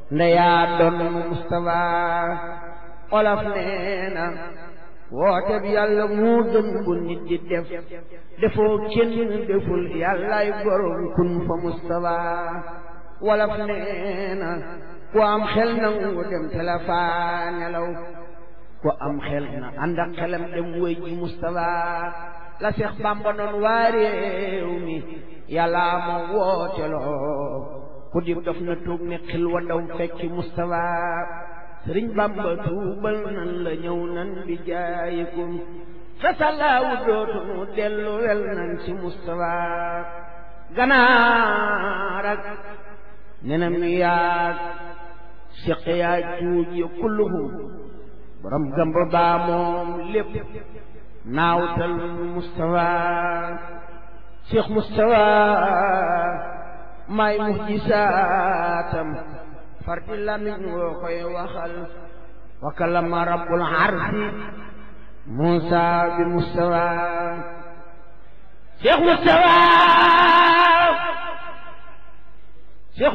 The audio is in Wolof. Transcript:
ndeyaa doon Mustafa olaf nee na woote bi yàlla moo gën bu nit di def defoo kenn deful yàllaay borom kun fa Mustafa wolof nee na ku am xel nangu dem te la faa nelaw ku am xel na ànd ak xelam dem wéy ji Mustafa la Seex Bàmba noon waa réew mi yàlla ma wooteloo ku di dof na tuug ne xil wa daw fekki Mustafa sëriñ Bàmba tuubal nan la ñëw nan bi jaayikum fasalaawu dootunu dellu wel nan ci Mustafa ganaar ak nenam yaag siq yaa juuj ya kulluhum borom gamba baa moom lépp naawtal Mustafa Cheikh Mustafa may muhjisaatam farti lamiñ woo koy waxal wa kalama rabbul arsi Musa bi Mustafa Cheikh Mustafa